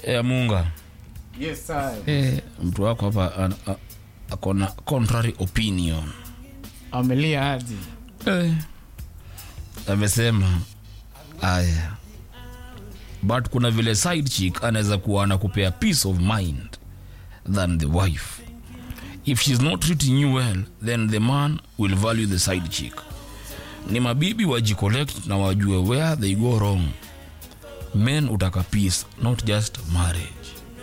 e, munga Yes, sir. e, mtu wako hapa an- a- akona contrary opinion Amelia hadi. e, amesema aya but kuna vile side chick anaweza kuwa anakupea peace of mind than the wife if she's not treating you well then the man will value the side chick ni mabibi wajicollect na wajue where they go wrong men utaka peace not just marriage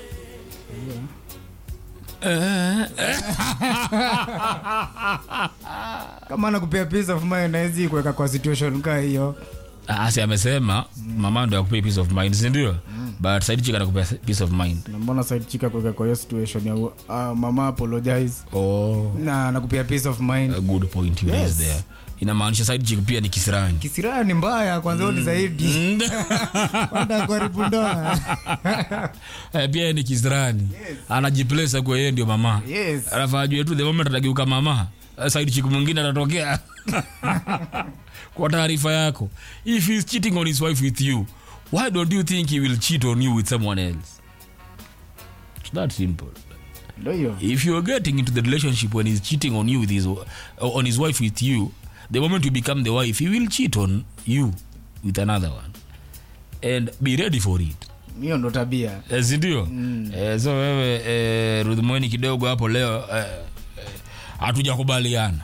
Kama anakupea peace of mind hawezi kuweka kwa situation kaa hiyo. asi amesema mama ndo akupea peace of mind sindio but side chick anakupea peace of mind Na mbona side chick kuweka kwa hiyo situation ya uh, mama apologize oh, na anakupea peace of mind. a good point you Yes. raised there inamaanisha side chick pia ni kisirani Kisiraha ni mbaya kwanza mm. ni zaidi. Kwenda kuharibu ndoa. Eh, pia yeye ni kisirani anajiplesa kwa yeye ndio mama Yes. alafu ajue tu the moment atageuka mama eh, side chick mwingine atatokea kwa taarifa yako if he's cheating on his wife with you why don't you think he will cheat on you with someone else It's that simple Ndio hiyo. if you're getting into the relationship when he's cheating on you with his on his wife with you the moment you become the wife he will cheat on you with another one and be ready for it Hiyo ndo tabia. Eh, sindio mm. eh, so wewe eh, rudhumweni kidogo hapo leo eh, eh, hatujakubaliana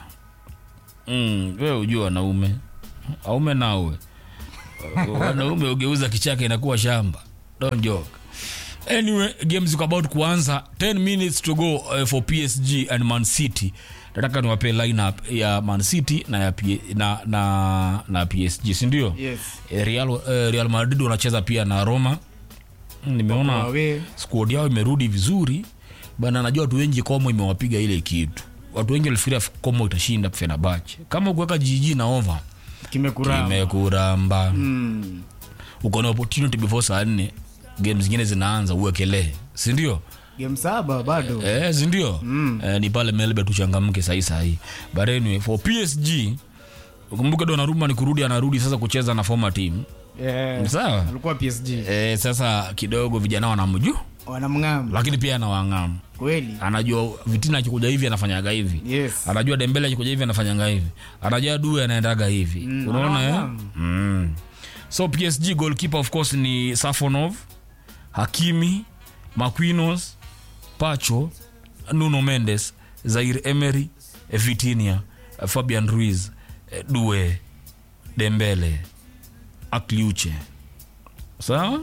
mm, wewe ujua wanaume aume nawe wanaume ugeuza kichaka inakuwa shamba don't joke anyway games iko about kuanza 10 minutes to go uh, for psg and man city nataka niwape lineup ya man city na, ya P- na, na, na psg sindio Yes. Eh, real, uh, real madrid wanacheza pia na roma Mm, nimeona Wawe. squad yao imerudi vizuri bana najua watu wengi komo imewapiga ile kitu watu wengi walifikiria komo itashinda fenabache kama ukuweka jiji na over Kimekurama. imekuramba Mm. uko na opportunity before saa nne game zingine zinaanza uwekelee sindio Game saba bado. eh, sindio mm. eh, ni pale melbe tuchangamke sahii sahii but anyway for psg ukumbuke donaruma ni kurudi anarudi sasa kucheza na former team Yeah. sawa Alikuwa PSG. eh, sasa kidogo vijana wanamju Wanamng'am. lakini pia anawang'amu Kweli. anajua vitina akikuja hivi anafanyaga hivi Yes. anajua dembele akikuja hivi anafanyanga hivi anajua due anaendaga hivi Mm, unaona eh? anafahamu. mm. so psg goalkeeper of course ni safonov hakimi maquinos pacho nuno mendes zair emery eh, vitinia eh, fabian ruiz eh, due dembele akliuche sawa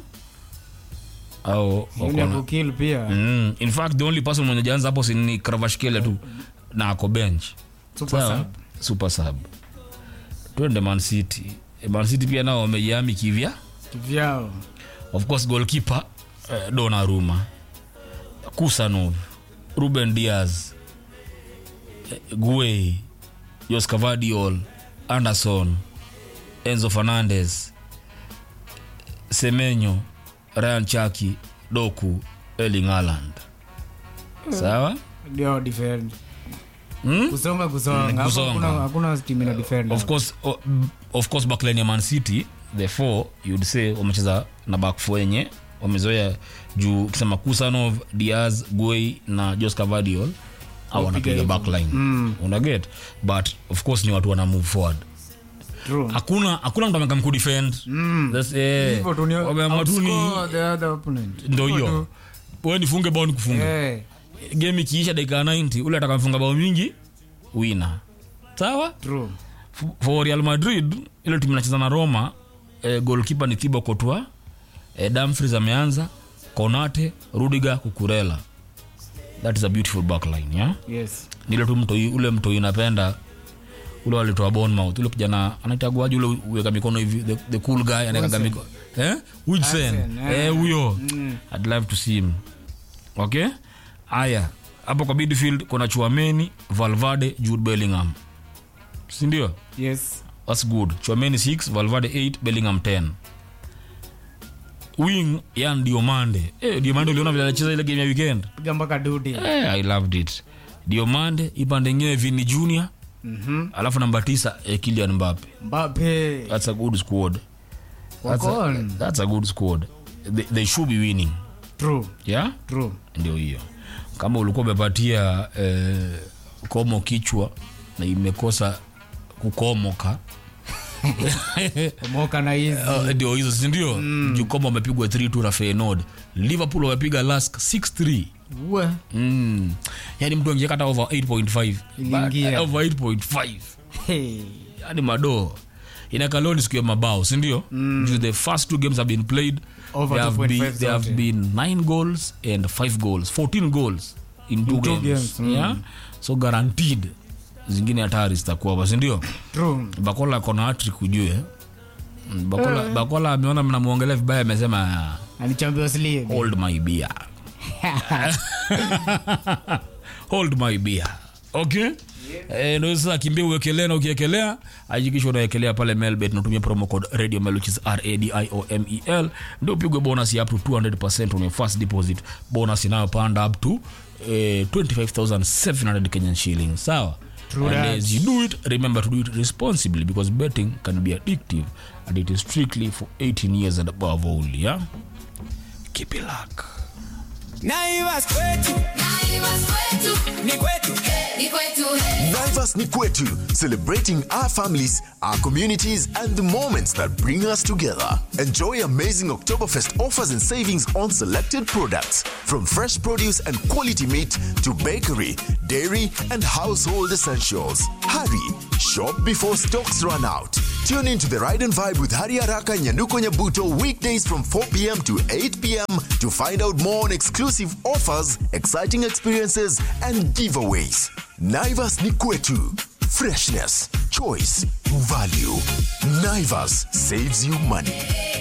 au Yule wako na- kukill pia. Mm. in fact the only person mwenye jaanza hapo si ni kravashkele tu na ako bench Super Sawa? sub. super sub twende man city Eh, man city pia nao wamejami kivya Kivyao. of course goalkeeper eh, donaruma kusanov ruben diaz eh, guei joscavadiol anderson enzo fernandez semenyo ryan chaki doku erling haaland sawa Ndio defend. hmm? Kusonga kusonga. Hapo kusonga. Hakuna hakuna team ina defend. of course o, of course backline ya man city the four you'd say wamecheza na back four yenye wamezoea juu ukisema kusanov diaz guei na jos cavadiol au wanapiga hivyo. backline mm. unaget but of course ni watu wana move forward True. hakuna hakuna mtu amekam kudefend Mm. That's, eh, Hivyo tu ni wameamua tu ni outscore the other opponent. ndo Hivyo hiyo tu. we nifunge bao nikufunge Eh, game ikiisha dakika ya 90 ule atakamfunga bao mingi wina sawa true. F- for real madrid ile timu inacheza na roma eh, golkipa ni thibo kotwa eh, damfries ameanza konate rudiga kukurela that is a beautiful backline yeah? Yes. nile tu mtoi ule mtoi napenda ule walitoa bonmouth ule kijana anaitaguaji ule uweka mikono hivi the, the cool guy anaekaga Wilson. mikono eh? Wilson. Wilson, eh. eh, huyo Mm. I'd love to see him okay aya hapo kwa midfield kuna chuameni valvade jude bellingham sindio Yes. That's good. Chouameni 6, Valverde 8, Bellingham 10. Wing yan Diomande. Eh, Diomande uliona vile alicheza ile game ya weekend? Piga mpaka dude. Eh, I loved it. Diomande ipande ingine Vini Junior, Mhm. alafu namba 9 eh, Kylian Mbappe. Mbappe. That's a good squad. That's Wako a, on. that's a good squad. They, they should be winning. true yeah? true ndio hiyo kama ulikuwa umepatia eh, komo kichwa na imekosa kukomoka moka na hizi Uh, ndio hizo sindio mm. jukomo wamepigwa 3 na fenod liverpool wamepiga lask 6 we mm. yani mtu angieka hata over 8.5 Iliingia. But, uh, over 8.5 hey. yani madoo inakaloni siku ya mabao sindio mm. the first two games have been played Over there, have 2.5 been, there have zote. been 9 goals and 5 goals 14 goals in two, two games, games, mm. yeah? so guaranteed zingine hatari zitakuwa hapa sindio true bakola kona hatrik ujue Mm, bakola, bakola ameona mnamwongelea vibaya amesema ani champions league hold my beer hold my beer okay Eh, ndio sasa kimbia uwekelea na ukiekelea hakikisha unaekelea pale melbet natumia promo code radio mel which is radiomel ndio upigwe bonus ya up to 200 on your first deposit bonus inayopanda up to eh, 25700 kenyan shillings sawa True and that. as you do it remember to do it responsibly because betting can be addictive and it is strictly for 18 years and above only yeah keep it luck Naivas kwetu ni kwetu Naivas ni kwetu, celebrating our families, our communities, and the moments that bring us together. Enjoy amazing Oktoberfest offers and savings on selected products, from fresh produce and quality meat to bakery, dairy, and household essentials. Hurry, shop before stocks run out. Tune in to the Ride and Vibe with Hari Araka and Nyanuko Nyabuto weekdays from 4 p.m. to 8 p.m. to find out more on exclusive offers, exciting experiences, and giveaways. Naivas ni kwetu. Freshness, choice, value. Naivas saves you money.